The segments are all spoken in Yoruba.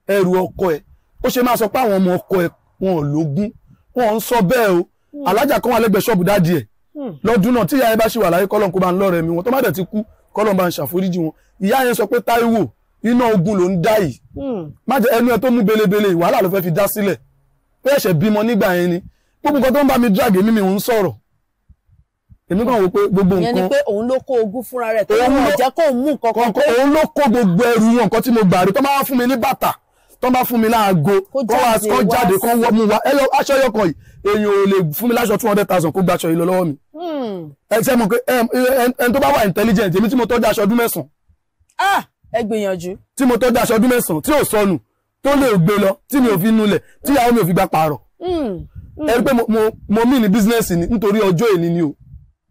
ẹrù ọkọ ẹ̀ ó ṣe máa sọ pé àwọn ọmọ ọkọ ẹ̀ wọn ò lógún wọn ò ń sọ bẹ́ẹ̀ o alájà kan wà lẹ́gbẹ̀ẹ́ ṣọ́ọ̀bù dáàdì ẹ̀ Hmm. lọ́dún náà tí ìyá yẹn bá ṣì wà láyé kọ́lọ́n kó bá ń lọ́rẹ̀ mi wọn tó má dẹ̀ ti kú kọ́lọ́n bá ń ṣàforíjì wọn ìyá yẹn sọ pé Táíwò iná ogun ló ń dá yìí Hmm. má jẹ́ ẹnu ẹ tó mú belebele wàhálà ló fẹ́ fi dá sílẹ̀ pé ẹ̀ṣẹ̀ bímọ nígbà yẹn ni gbogbo nǹkan tó ń bá mi drag èmi mi ò ń sọ̀rọ̀ èmi kàn wò pé gbogbo ìyẹn ni nǹkan pé òun ló kó ogún fúnra rẹ̀ tó Òun wọn ló- jẹ́ kó mú nǹkan kan kọ̀ọ̀kan òun ló kó gbogbo ẹrù wọn nǹkan tí mo gbà rí tó máa fún mi ní bàtà tó máa fún mi láago Kó kó wá jáde kó wá jáde kó sí- wọ́ mú wa ẹyọ aṣọ ẹyọ kan yìí èèyàn ò lè fún mi láṣọ two hundred thousand kó gba aṣọ yìí lọ lọ́wọ́ mi Hmm. ẹ ṣe mọ̀ pé ẹ- ẹ- ẹni tó bá wà intelligent èmi tí mo tọ́jú aṣọ ọdún mẹ́sàn-án ah ẹ gbìyànjú tí mo tọ́jú aṣọ ọdún mẹ́sàn-án tí ò sọnù tó lè gbé lọ tí mi ò fi nulẹ̀ tí ìyàwó mi ò fi gba pààrọ̀ Hmm. ẹ rí pé mo- mo- mo mí ní bísínẹ́sì ni nítorí ọjọ́ èní ni o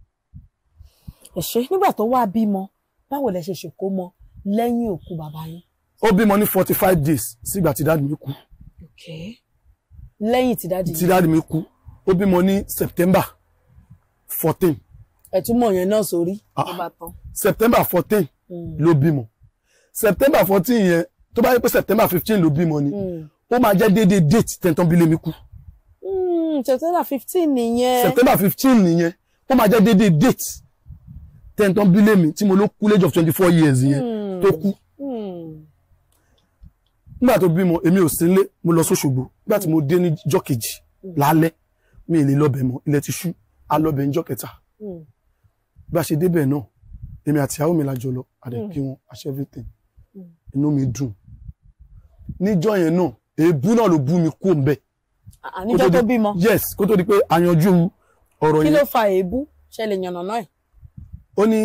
ẹ ṣé nígbà tó wá bímọ báwo lẹ ṣe ṣèkó mọ lẹ́yìn òkú bàbá yín ó bímọ ní forty five days sígbà tí dáàdì mi kú okay lẹ́yìn tí dáàdì tí dáàdì mi kú ó bímọ ní September fourteen ẹ̀túnmọ̀ yẹn náà sórí Ah. ló bá tán September fourteen Hmm. ló bímọ September fourteen yẹn tó bá yẹ pé September fifteen ló bímọ ni Hmm. ó máa jẹ́ déédéé date tẹ̀ntàn bílé mi kú Hmm, September fifteen nìyẹn September fifteen nìyẹn ó máa jẹ́ déédéé date tẹ̀ntàn bílé mi tí mo ló kú lẹ́jọ́ twenty four years yẹn Hmm. tó kú Hmm. nígbà tó bímọ èmi ò sí nílé mo lọ sóṣogbo nígbà tí mo dé ní jọ́ kejì lálẹ́ mi ì lè lọ́bẹ̀ mọ́ ilẹ̀ ti ṣú alọ́bẹ̀ níjọ́ kẹta Hmm. bí a ṣe débẹ̀ náà èmi àti ìyàwó mi lájọ lọ àdẹ kí wọn àṣẹ everything inú mi dùn níjọ́ yẹn náà èébú náà ló bú mi kú òǹbẹ Ah, níjọ́ tó bímọ yes kó tó di pé a yanjú ọ̀rọ̀ kí ló yẹn fa èébú ṣe lè yànnà náà ẹ̀ ó ní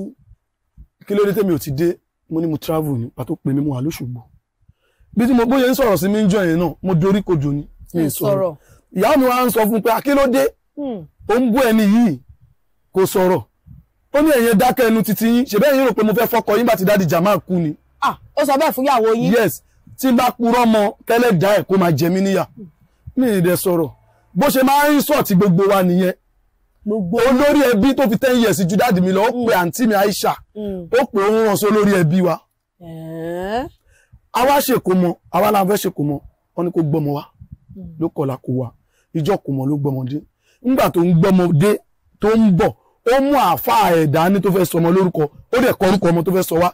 kí ló dé tèmi ò ti dé mo ní mo travel ní pàtó pè mí mo wà lóṣogbo bí tí mo bóyá ń sọ̀rọ̀ sí mi ń jọ yẹn náà mo dorí kodò ní mi ì sọ̀rọ̀ ìyá mi wá ń sọ fún un pé akílódé Hmm. ó ń bú ẹni yìí kò sọ̀rọ̀ ó ní ẹ̀yin dákẹ́ ẹnu títí yín ṣèbẹ́ yín rò pé mo fẹ́ fọkọ yín bá ti dáàdi Jamal kú ni ah ó sọ bẹ́ẹ̀ fún ìyàwó yín yes tí n bá purọ́ mọ kẹ́lẹ́ dá ẹ̀ kó máa jẹ mí níyà mi ì dẹ̀ sọ̀rọ̀ bó ṣe máa ń sọ̀tì gbogbo wa nìyẹn gbogbo olórí ẹbí tó fi ten years ju dáàdi mi lọ ó pe àǹtí mi Aisha Hmm. ó pe òun ràn sí olórí ẹbí wa Ẹ̀ẹ́. àwa ṣèkó mọ àwa la fẹ́ ṣèkó mọ wọn ni kò gbọ́mọ wa ló kọ̀la kó wa ìjọ kò mọ ló gbọ́mọdé nígbà tó ń gbọ́mọdé tó ń bọ̀ ó mú àáfàá ẹ̀dá ní tó fẹ́ sọ ọmọ lórúkọ ó dẹ̀ kọ orúkọ ọmọ tó fẹ́ sọ wá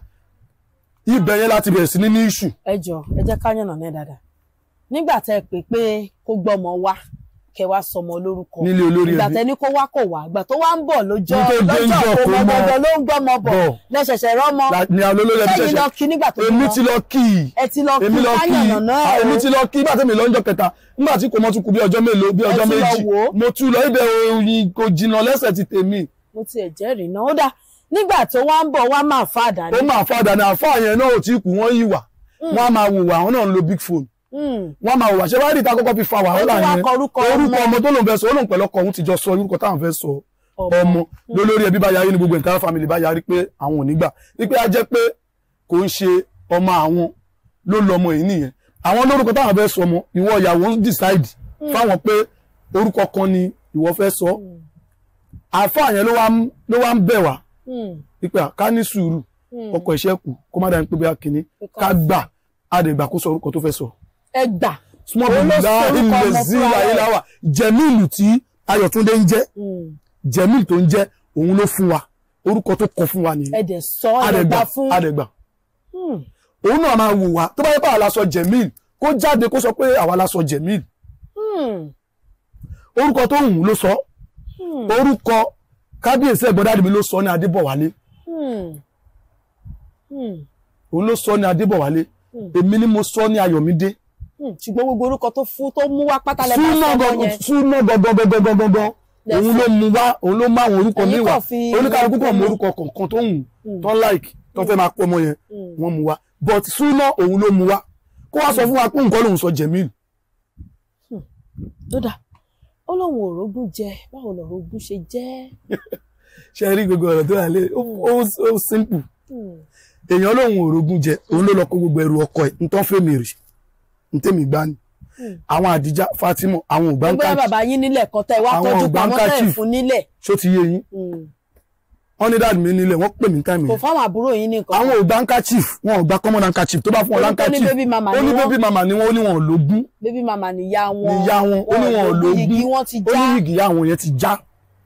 ibẹ̀ yẹn láti bẹ̀rẹ̀ sí ní ní ìṣù ẹ jọ ẹ jẹ́ ká yànnà náà dáadáa nígbà tẹ́ ẹ pè pé kó gbọ́mọ wá kẹ wá sọmọ lórúkọ nílé olórí ìgbà ẹbí tẹ́ ní kó wá kò wá ìgbà tó wá ń bọ̀ lọ́jọ́ Ní tó dé ń lọ́jọ́ jọ kó kó mọ mọ gbọgbọ ló ń gbọ́mọ bọ̀ bọ̀. lẹ́sẹ̀sẹ̀ rọ́mọ La- ni àwọn olórí ẹbí sẹ́yìn lọ ṣẹ̀ṣẹ̀ kí nígbà tó èmi bímọ ti lọ kí i ẹ ti lọ kí èmi lọ ká kí i yànnà náà Ah, ẹ̀ èmi o ti lọ kí bàtẹ́ mi lọ́jọ́ kẹta nígbà tí kò mọ́ tún kù bí ọjọ́ mélòó bí Ẹ ọjọ́ ti lọ méjì wò ó. mo tún lọ ibẹ̀ oyin kò jìnnà lẹ́sẹ̀ ti tèmi mo ti ẹ̀ jẹ́rìí náà ó dà nígbà tó wá ń bọ̀ wá máa fa ó àdáni máa fàdà ní àfáà yẹn náà ò tí kù wọ́n yìí wà wọ́n á máa wùwà àwọn náà ń lo big phone wọ́n á máa wùwà ṣé wàá rí ìta kọ́kọ́ fi fa wàhálà Ó tún wá yẹn kọ orúkọ orúkọ ọmọ. ọmọ tó lòun fẹ́ sọ ó lòun pẹ̀lú ọkọ òun ti jọ sọ orúkọ táwọn fẹ́ sọ Ọmọ. ọmọ lólórí ẹbí bá yarí ní gbogbo entire family bá yarí pé àwọn ò ní gbà wípé a jẹ́ pé kò ń ṣe ọmọ àwọn ló lọmọ yìí nìyẹn àwọn lórúkọ táwọn fẹ́ sọ ọmọ ìwọ ìyàwó ń decide fáwọn pé orúkọ kan ni ìwọ fẹ́ sọ àáfàá yẹn ló wá ń- ló wá ń bẹ̀ wá wípé à, ká ní sùúrù ọkọ ìṣẹ́ kù kó má dání pé bí a kìíní ká gbà á lè gbà kó sọ orúkọ tó fẹ́ sọ. ẹ gbà small Òun ló baby sọ la orúkọ ilẹ̀ ọmọ sí fúnra rẹ̀. ayélujára jẹ̀míìlù tí ayọ̀túndé ń jẹ́ jẹ̀míìlù tó ń jẹ́ òun ló fún wa orúkọ tó kọ fún wa nìyẹn ẹ dẹ̀ sọ ẹ àdẹ̀gbà gbà fún àdẹ̀gbà òun náà máa wù wá tó bá yẹ pé àwa la sọ jẹ̀míìlù kó jáde kó sọ pé àwa la sọ jẹ̀míìlù Hmm. orúkọ tó wù ú ló sọ orúkọ kábíyèsí ẹ̀gbọ́n dáàdì mi ló sọ ní adébọ̀wálé Hmm. Hmm. òun ló sọ ní adébọ̀wálé èmi ni mo sọ ní ayọ̀mídé Hmm. ṣùgbọ́n gbogbo orúkọ tó fún tó mú wá pátá lẹ́bàá súnà sọmọ gangan yẹn súnà gangan gangan gangan gangan òun ló mú wá òun ló má àwọn orúkọ Ẹ̀yin mi wá kàn fi oníkàlùkù kan mú orúkọ orúkọ kọ̀ọ̀kan tó wù tó like tó fẹ́ máa pọ̀ ọmọ yẹn Hmm. wọ́n mú wá but súnà òun ló mú wá kó wá sọ fún wa pé nǹkan lòun sọ jẹ̀míl tó dà ó lóun ò rógún jẹ báwo lọ̀rọ̀ ogún ṣe jẹ́ ṣe rí gbogbo ọ̀rọ̀ tó wà lé ó ó- ó simple Hmm. èèyàn lòun ò rogún jẹ òun ló lọ kó gbogbo ẹrù ọkọ ẹ̀ ntọ́ fèmí rì ntẹ́mi gbá ni àwọn àdìjá Fatima àwọn ògbà ń gbogbo káàkiri bàbá yín nílẹ̀ kan tẹ́ ẹ wá Àwọn tọ́jú ọ̀gbà ń pamọ́ tẹ́ ẹ káàkiri. fún nílẹ̀ ṣó ti yé yín Hmm. wọ́n ní dáàdì mi nílẹ̀ wọ́n pè mí táìmù kò yẹn fáwọn àbúrò yín ní nǹkan àwọn ò gba handkerchief wọn ò gba common handkerchief tó bá fún wọn Torí tó ní handkerchief baby mama ó ni ní wọ́n. baby mama ni wọ́n ó ní wọn ò lógún bébí màmá níyá wọn níyá wọn ó ní wọn ò lógún igi wọn ti ó já ní yìgì àwọn yẹn ti já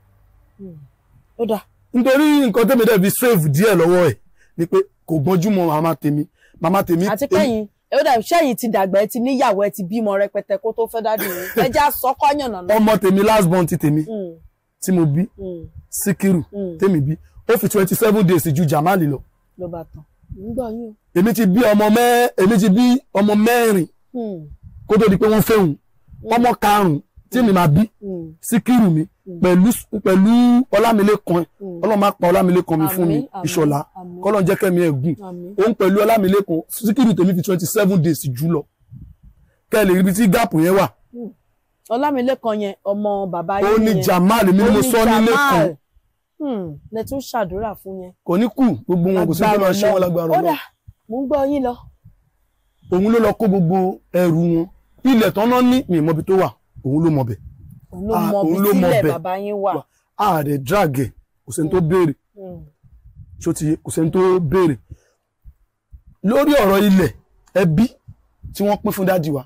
ó dà nítorí nǹkan tẹ́mi dẹ̀ fi save díẹ̀ lọ́wọ́ ẹ̀ ni pé kò gbọ́njú mọ́ màmá tèmi màmá tèmi àti pẹ́yìn ẹ ó dà sẹ́yìn ti dàgbà ẹ ti níyàwó ẹ ti bímọ rẹpẹtẹ kó tó fẹ́ dádì yín ẹ já sọ́kọ́ yànnà náà. ọmọ tèmi last born ti tèmi Mm, tí mo bí mm, síkírù mm. tèmi bí ó fi twenty seven days ju jamali lọ ló bá tán nígbà yín èmi ti bí ọmọ mẹ́ èmi ti bí ọmọ mẹ́rin o. kó tó di pé wọ́n fẹ́hùn ọmọ karùn-ún tí mi máa bí Mm, síkírù mi pẹ̀lú pẹ̀lú ọlámilékan mm. ọlọ́run máa pa ọlámilékan mi fún mi Àmín, àmín, ìṣọ̀lá àmín. kọ́lọ́n jẹ́ kẹ́mi ẹ̀ gùn Àmín. òun pẹ̀lú ọlámilékan síkírù tèmi fi twenty seven days jù lọ kẹ́ ẹ lè rí ibi tí gáàpù yẹn wà ọlámilékan yẹn ọmọ bàbá ó yín ní yẹn jamal mi ni mo sọ nílé kan lẹ tún ṣàdúrà fún yẹn. kò ní kù gbogbo wọn kò sí pé máa ṣe wọn lágbára ó dà Ọlọ́run mò ń gbọ́ yín lọ. òun ló lọ kó gbogbo ẹrù wọn ilẹ̀ tán náà ní mi ìmọ̀bi tó wà òun ló mọ̀bẹ̀ òun ló Ah, mọ òun bí ló mọ sílẹ̀ bẹ̀. bàbá yín wà. ààrẹ drag ẹ̀ kò sẹ́ni tó béèrè Mm, ṣó ti yé kò sẹ́ni tó béèrè lórí ọ̀rọ̀ ilẹ̀ ẹbí tí wọ́n pín fún dádì wa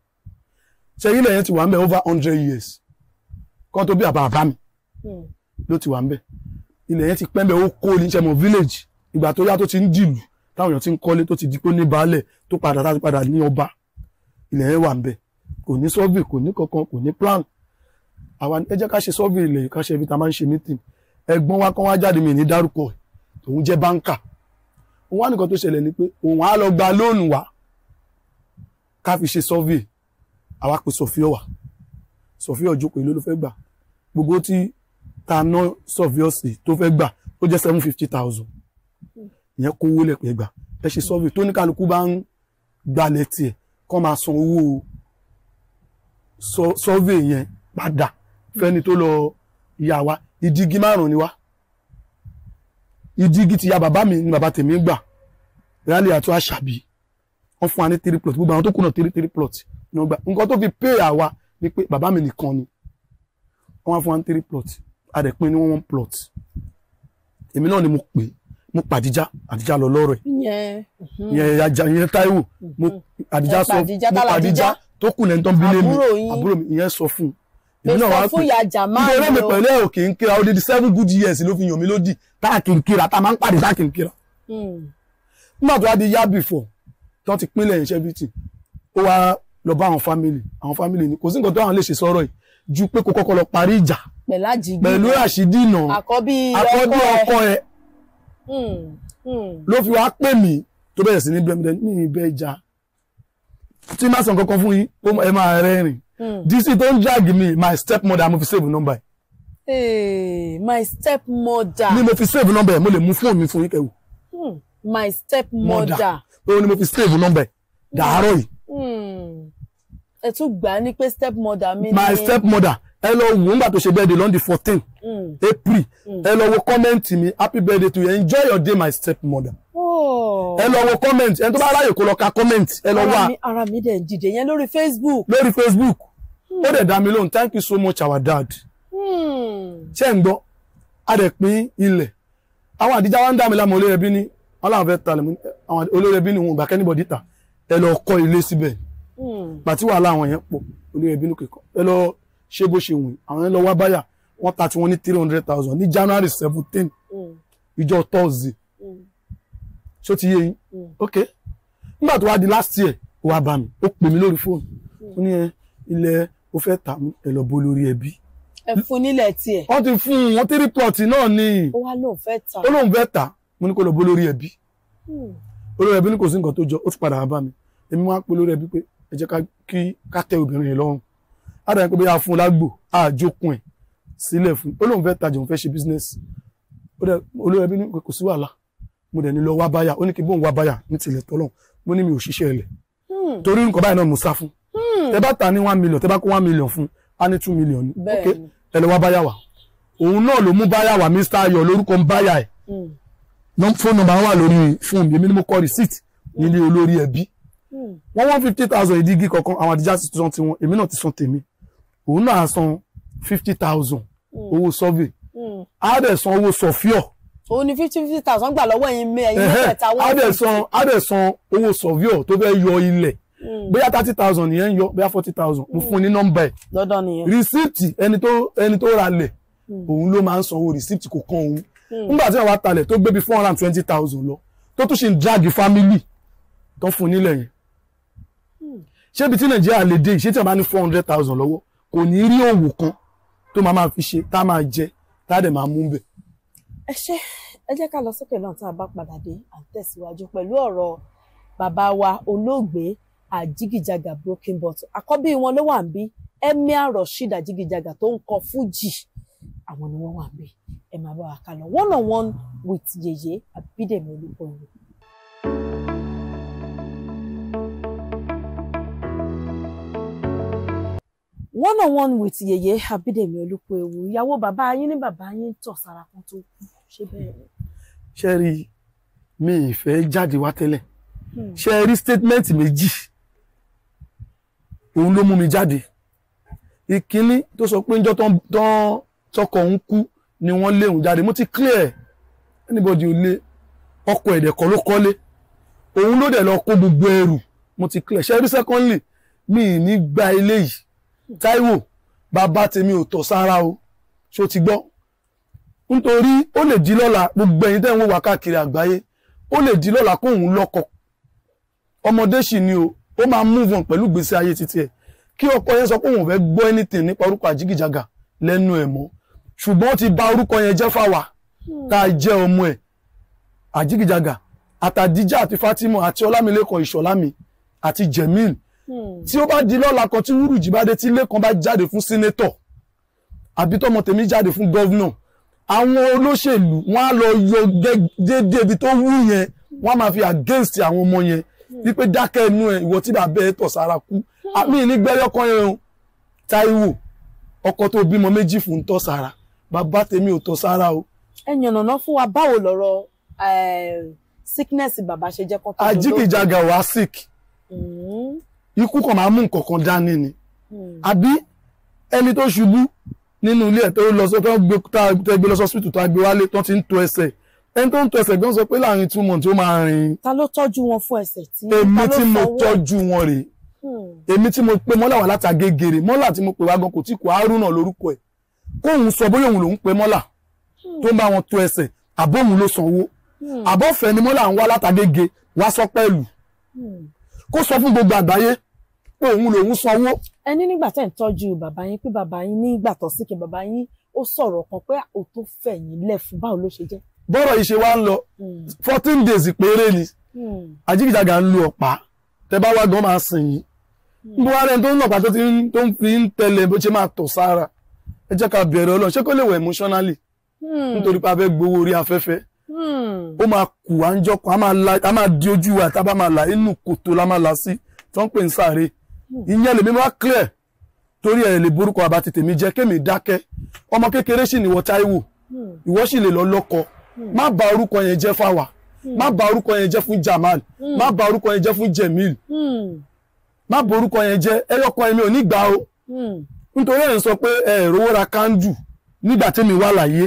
ṣe ilẹ̀ yẹn ti wà ń bẹ̀ over hundred years kan tó bí àbá àbá mi mm, ló ti wà ń bẹ̀ ilẹ̀ yẹn ti pẹ́ ń bẹ̀ ó kó ní ṣẹ́mọ̀ village ìgbà tó yá tó ti ń dìlù táwọn èèyàn ti ń kọ́lé tó ti di pé ó ní baálẹ̀ tó padà tá padà ní ọba ilẹ̀ yẹn wà ń bẹ̀ kò ní survey kò ní kankan kò ní plan àwa ẹ jẹ́ ká ṣe survey ilẹ̀ yìí ká ṣe ibi tá a máa ń ṣe meeting ẹ̀gbọ́n wa kan wá jáde mi ní dárúkọ ẹ̀ òun jẹ́ báńkà òun wá nìkan tó ṣẹlẹ̀ ni pé òun á lọ gba lóònù wa ká fi ṣe survey àwa pe sọfíọ wà sọfíọ jókòó èló ló fẹ́ gbà gbogbo tí ta ná sọfíọ sí tó fẹ́ gbà ó jẹ́ seven fifty thousand ìyẹn kó owó lẹ́pẹ́ gbà ẹ ṣe survey tó ní kálukú bá ń gbalẹ̀ tiẹ̀ kọ́ máa san owó sọ- survey yẹn padà fẹ́ni tó lọ ìyá wa ìdígi márùn ni wá ìdígi ti ya bàbá mi ni bàbá tèmi gbà rálẹ̀ àti àṣàbí wọ́n fún wa ní three plot gbogbo àwọn tó kù náà three three plot ni wọ́n gbà nǹkan tó fi pay àwa ni pé bàbá mi nìkan ni wọ́n wá fún wa ní three plot adẹ̀pin ní one one plot èmi náà ni mo pè mo pàdíjà àdíjà lọ lọ́rọ̀ ẹ̀ ìyẹn mhm. ìyẹn ajá ìyẹn Táíwò mo àdíjà Ẹ sọ pàdíjà, mo tá pàdíjà l'Àdíjà? tó kù lẹ́ni tó ń bí lé mi Àbúrò yín. àbúrò mi ìyẹn sọ fún un lè èmi náà sọ wá fún pè ìyá Jamal nítorí mi o. pẹ̀lú ẹ̀ ò kì í kíra ó di di seven good years ló fi yàn mí lódì tá a kì í kíra tá a máa ń pàdé tá a kì í kíra Mm, nígbà tó wá di yá before tó ti pínlẹ̀ yẹn ṣẹ́bìtì ó wá lọ bá àwọn family àwọn family ni kò sí nǹkan tó àwọn lè ṣe sọ̀rọ̀ yìí ju pé kó kọ́kọ́ lọ parí ìjà pẹ̀lú àjìgbì pẹ̀lú àṣídì náà àkọ́bí àkọ́bí ọkọ ẹ̀ Mm, mm. ló fi wá pè mí tó bẹ̀rẹ̀ sí ní bẹ́ẹ̀ ní ibẹ̀ ìjà tí má sàn kankan fún yín ó ẹ máa rẹ́rìn Mm. dc tó ń drag mi my step mother mo fi save number ẹ̀ Hey, my stepmother. ni mo fi save number ẹ̀ mo lè mú fóònù mi fún yín kẹwù Mm, my stepmother. òun ni mo fi save number ẹ̀ dàárọ̀ yìí Mm. ẹ tún gbà á ní pé stepmother mi my ni. step mother ẹ lọ wò ó nígbà tó ṣe birthday lọ́ndì fourteen Mm. april ẹ lọ wo kọ́mẹ́ǹtì mi happy birthday to you enjoy your day my step mother Oh. ẹ lọ wo kọ́mẹ́ǹtì ẹni tó bá ráyè kó lọ ka kọ́mẹ́ǹtì ẹ lọ ara wá mi ara mi dẹ̀ ń dìde yẹn lórí Facebook. lórí facebook ó dẹ̀ dá mi lóhùn thank you so much our dad Mm. ṣé ń gbọ́ a dẹ̀ pín ilẹ̀ àwọn àdíjà wa ń dá mi lámọ̀ olórí ẹbí ní wọn làwọn fẹ́ talẹ̀ mú àwọn olórí ẹbí ní wọn ò gbà kẹ́nìbọ̀dì tà ẹ lọ kọ́ ilé síbẹ̀ Mm. pàtí wàhálà àwọn yẹn pọ̀ olórí ẹbí ní kíkọ́ ẹ lọ ṣé bó ṣe wùn àwọn yẹn lọ wá báyà wọ́n ta tiwọn ní three hundred thousand ní january seventeen Mm. ìjọ thursday Mm. ṣó ti yé yín Mm. ok nígbà tó wá di last year ó wá bá mi ó pè mí lórí fóònù ó ní ẹ ilẹ̀ ó fẹ́ tà mí ẹ lọ bó lórí ẹbí ẹ fún nílẹ̀ tiẹ̀ wọ́n ti fún un wọ́n three plot náà ní ó wá lóun fẹ́ tà. ó lóun fẹ́ tà mo ní kó lọ bó lórí ẹbí Mm. olórí ẹbí ní kò sí nǹkan tó jọ ó tún padà wá bá mi èmi wá pé olórí ẹbí pé ẹ jẹ́ ká kí ká tẹ obìnrin yìí lọ́rùn á dàbí pé bóyá fún un lágbo á jókun ẹ̀ sílẹ̀ fún un ó lóun fẹ́ tajà òun fẹ́ ṣe business ó dẹ̀ olórí ẹbí ní pé kò sí wàhálà mo dẹ̀ ní lọ wá báyà ó ní kí bóun wá báyà ní tilẹ̀ tọ́lọ́hún mo ní mi ò ṣiṣẹ́ ilẹ̀ Mm. torí nǹkan báyìí náà mo sá fún tẹ bá ta ní one million tẹ bá kó one million fún á ní two million ní Bẹ́ẹ̀ ok ni. ẹ lọ wá báyà wá òun náà ló mú báyà wá Mr. Ayọ̀ lórúkọ ń báyà ẹ̀ Mm. nọ́m- fóònù nọ́mbà wà lórí fóònù mi èmi ni mo kọ receipt nílé olórí ẹbí Mm. wọ́n one fifty thousand ìdígí kankan àwọn àdìjá ti san tiwọn èmi náà ti san tèmi òun náà san fifty thousand owó survey Mm. á dẹ̀ san owó sọfíọ̀ òun ni fifty fifty thousand gbà lọ́wọ́ ẹ̀yin mẹ́ ẹ̀yin Ẹ̀hẹ́, mẹ́tẹ̀ẹ̀ta á dẹ̀ san á dẹ̀ san owó surveyor tó fẹ́ yọ ilẹ̀ bóyá thirty thousand yẹn ń yọ bóyá forty thousand mo fún un ní nọ́mbà ẹ̀ lọ́dọ̀ nìyẹn. rìsíìtì ẹni tó ẹni tó ra lẹ̀ òun ló máa ń sanwó rìsíìtì kò kan òun nígbà tí àwọn atalẹ̀ tó gbé bí four hundred and twenty thousand lọ tó tún ṣe ń drag family tó fún un nílẹ̀ yẹn ṣé ibi tí nàìjíríà lè dé ìṣe tí a bá ní four hundred thousand lọ́wọ́ kò ní rí òwò kan tó máa máa fi ṣe tá a máa jẹ tá a dẹ̀ máa mú bẹ̀. ẹ ṣe ẹ jẹ́ ká lọ sókè náà tá a bá padà dé à ń tẹ̀síwájú pẹ̀lú ọ̀rọ̀ bàbá wa olóògbé àjígìjàgà broken bottle àkọ́bí wọn ló wà ń bí emir rasheed àjígìjàgà tó ń kọ fújì àwọn ni wọ́n wà ń bí ẹ máa bá wa ká lọ one on one with yèyé àbídèmí olúkọ̀ọ́yìn. one on one with yèyé àbídèmí olúkọ̀ọ́yìn ìyàwó bàbá yín ní bàbá yín tọ̀ sára kan tó kú ṣé bẹ́ẹ̀ ni. ṣe rí mi ìfẹ́ jáde wá tẹ́lẹ̀ ṣe rí statement méjì òun ló mú mi jáde ìkíní tó sọ pé njọ́ tán tán tọkọ òun kú ni wọ́n lé òun jáde mo ti clear anybody ò lé ọkọ ẹ̀dẹ̀ kọ́ ló kọ́lé òun ló dẹ̀ lọ kó gbogbo ẹrù mo ti clear ṣe rí secondly mi ì ní gba ilé yìí Táíwò bàbá tèmi ò tọ̀ sára o ṣó ti gbọ́ nítorí ó lè di lọ́la gbogbo ẹ̀yin tẹ́ ń wò wá káàkiri àgbáyé ó lè di lọ́la kóun lọ́kọ ọmọdé sì ni o ó máa move on pẹ̀lú ìgbésí ayé títí ẹ̀ kí ọkọ yẹn sọ pé òun ò fẹ́ gbọ́ anything nípa orúkọ àjígìjàgà lẹ́nu ẹ̀ mọ́ ṣùgbọ́n ó ti bà orúkọ yẹn jẹ́ fáwa tá a jẹ́ ọmọ ẹ̀ àjígìjàgà àtàdíjà àti Fatima àti ọlámilékan ìṣọ̀lámi àti Jemil tí ó bá di lọ́la kan tí wúrùjì bá dé tí ilé kan bá jáde fún sínétọ̀ àbí tọmọ tèmi jáde fún gọ́vnọ̀ àwọn olóṣèlú wọn á lọ yọ déédéé ibi tó wú yẹn wọn á máa fi against àwọn ọmọ yẹn wípé dákẹ́ inú ẹ̀ ìwọ tí bàbá ẹ̀ tọ̀ sára kú àmì ní gbẹ́yọ́kọ́ yẹn o Táíwò ọkọ tó bímọ méjì fún ń tọ̀ sára bàbá tèmi ò tọ̀ sára o ẹ yànnàná fún wa báwo lọ̀rọ̀ eh, sickness bàbá ṣe jẹ́ kó tó dolóògbé? àjíkìjàgà wá sick Mm, ikú kan máa mú nǹkan kan dání ni mm, àbí ẹni tó ṣubú nínú ilé ẹ̀ tó lọ sọ tó gbé tá a gbé lọ sọ́sítù tó a gbé wálé tó ti ń to ẹsẹ̀ ẹni tó ń to ẹsẹ̀ gan sọ pé láàrin two months ó máa rìn ta ló tọ́jú wọn fún ẹsẹ̀ tí èmi ta ló tí mo fọwọ́? tọ́jú wọn rèé Hmm, èmi tí mo pe mọ́là wà láti agégèrè mọ́là tí mo pè wá gan kò tí kò Haruna lórúkọ ẹ̀ kóun sọ bóyá òun lòún pe mọ́là tó ń bá wọn to ẹsẹ̀ àbóhun ló sanwó hmm, àbọ̀fẹ́ ni mọ́là ń wá látàgége wá sọ pẹ́lú hmm. kó sọ fún gbogbo àgbáyé pé òun lòún sanwó ẹ ní nígbà tẹ́ ń tọ́jú bàbá yín pé bàbá yín nígbà tó síkì bàbá yín ó sọ̀rọ̀ kan pé ó tó fẹ̀yìn lẹ̀ fún báwo ló ṣe jẹ́. bọ́rọ̀ yìí ṣe wá ń lọ Hmm, fourteen days péré ni hmm, àjíkìjàgà ń lu ọ̀pá tẹ bá wá gan máa sìn yín bó wá rẹ̀ tó ń lọ̀pá tó ti ń tó ń fi ń tẹ̀lé bó ṣe máa tọ̀ sára ẹ jẹ́ ká bẹ̀rẹ̀ ọlọ́run ṣé kó lè wẹ̀ emotionally hmm, nítorí pé a fẹ́ gbowó orí afẹ́fẹ́ hmm. ó máa kù à ń jọkọ̀ a máa la a máa di ojú wa tá a bá máa là inú kòtò la máa là sí tó ń pè ń sáré ìyẹn lèmi máa clear torí ẹ̀ lè borúkọ àbá ti tèmi jẹ́ kémi dákẹ́ ọmọ kékeré sì níwọ Táíwò Hmm. ìwọ sì lè lọ lọ́kọ má bà orúkọ yẹn jẹ́ fáwa má bà orúkọ yẹn jẹ́ fún Jamal má bà orúkọ yẹn jẹ́ fún Jemil Hmm, má bà orúkọ yẹn jẹ́ ẹyọkọ ẹ̀mí ò ní gbà o hmm, nítorí ẹ̀ ń sọ pé ẹ̀ rówó ra kándù nígbà tẹ́mi wà láyé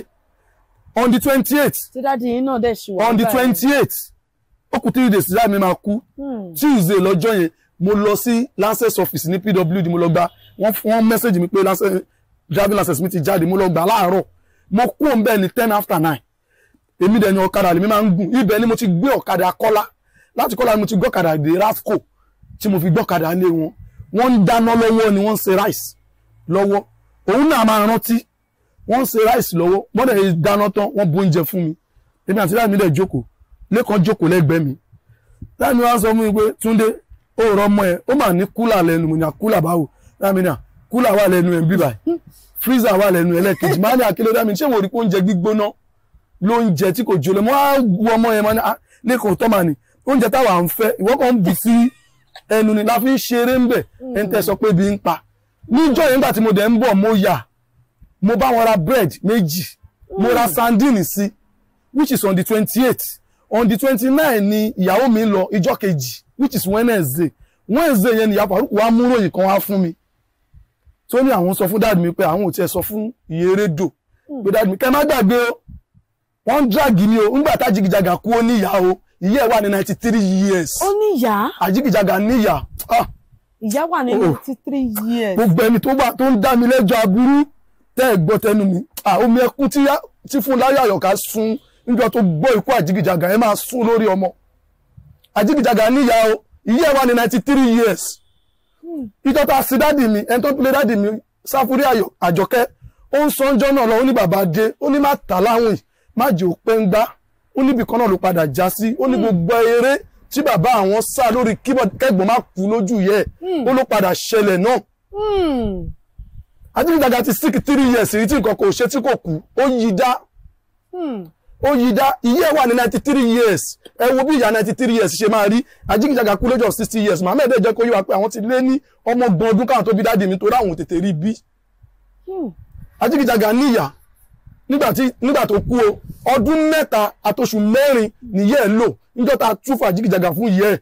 on the twenty eight tí dáàdi yín náà dẹ̀ ṣì wà. on the báyìí. twenty eight ó kù three days láì mi máa kú Hmm, tuesday lọ́jọ́ yẹn mo lọ sí lancet office ní pwd mo lọ gba wọ́n wọ́n message mi pé lancet driving license mi ti jáde mo lọ gbà láàárọ̀ mo kú òun bẹ́ẹ̀ ní ten after nine èmi dẹ̀ ni ọ̀kadà lèmi máa ń gùn ibẹ̀ ni mo ti gbé ọ̀kadà kọ́lá láti kọ́lá ni mo ti gbé ọ̀kadà dé rasco tí mo fi gbé ọ̀kadà lé wọn wọ́n ń dáná lọ́wọ́ ni wọ́n ń ṣe rice lọ́wọ́ òun náà máa rántí wọ́n ń ṣe rice lọ́wọ́ wọ́n dẹ̀ dáná tán wọ́n bu oúnjẹ fún mi èmi àti láì mi dẹ̀ jókòó lẹ́kàn jókòó lẹ́gbẹ̀ẹ́ mi láì mi wá sọ fún mi pé Túndé ó rọ ọmọ ẹ ó mà ní kúlà lẹ́nu mo ní kúlà báwo láì mi ní à kúlà wà lẹ́nu ẹ̀ ń bíbà freezer wà lẹ́nu ẹ̀ lẹ́ẹ̀kejì máa ní àkílẹ̀ dámi ṣé mo rí pé oúnjẹ gbígbóná lóúnjẹ tí kò jólẹ̀ mo á wo ọmọ yẹn máa ní ah lẹ́kọ̀ọ́ tọ́ màá ní oúnjẹ táwa ń fẹ́ ìwọ kan ń bù sí ẹnu ni la fi ń ṣeré ń bẹ̀ ẹ̀ ń tẹ́ sọ pé ibi ń pa níjọ́ yẹn nígbà tí mo dẹ̀ ń bọ̀ mo yà mo bá wọn ra bread méjì mo ra sandini sí which is on the twenty eight on the twenty nine ni ìyàwó mi ń lọ ìjọ́ kejì which is wednesday wednesday yẹn ni ìyá Farouk wá mú ròyìn kan wá fún mi tó ní àwọn sọ fún dáàdì mi pé àwọn ò tiẹ̀ sọ fún ìyẹrẹdò pé dáàdì mi kẹ́ má gbàgbé o wọ́n ń dragi ni o ńgbà tá Jìgìjàgà kú ó níyà o ìyá ẹ̀ wà ní ninety three years ó ní ìyá àjìgìjàgà níyà ah, ìyá wà ní Oh. ninety three years. gbogbo ẹni tó bá tó ń dá mi lẹ́jọ́ aburú tẹ́ ẹ̀ gbọ́ tẹnu mi ah, omi ẹkún tí yá- tí fún láyé àyọ̀ká sun níjọ́ tó gbọ́ ikú àjìgìjàgà ẹ máa sún lórí ọmọ àjìgìjàgà níyà o ìyá ẹ̀ wà ní ninety three years ìjọ tá a sí dádì mi ẹni tó ń pilẹ̀ dádì mi sáfúrí Ayọ̀- àjọkẹ́ ó ń sọ ọjọ́ náà lọ ó ní bàbá dé ó ní má tà láwìn má jẹ́ òpẹ́ ń gbá ó níbi kan náà ló padà já sí ó ní gbogbo eré tí bàbá àwọn sá lórí keyboard kẹ́gbọ́n má kú lójú yẹ ó ló padà ṣẹlẹ̀ náà Hmm. Ajínigbàgà ti sick three years rí tí nǹkan kò ṣe tí kò kú ó yí dá Hmm. ó yí dá ìyá ẹ̀ wà ní ninety three years ẹ wo bí ìyá ninety three years ṣe máa rí Ajínigbàgà kú lọ́jọ́ sixty years Mohammed ẹ̀ jẹ́ kó yé wa pé àwọn ti lé ní ọmọ gbọ̀n ọdún káwọn tó bí dáàdì mi torí àwọn ò tètè rí bí Hmm. Ajínigbàgà níyà nígbà tí nígbà tó kú o ọdún mẹ́ta àtòṣù mẹ́rin nìyẹ́ ẹ̀ lò níjọ́ ta túfọ̀ Ajínigbàgà fún ìyẹ́ ẹ̀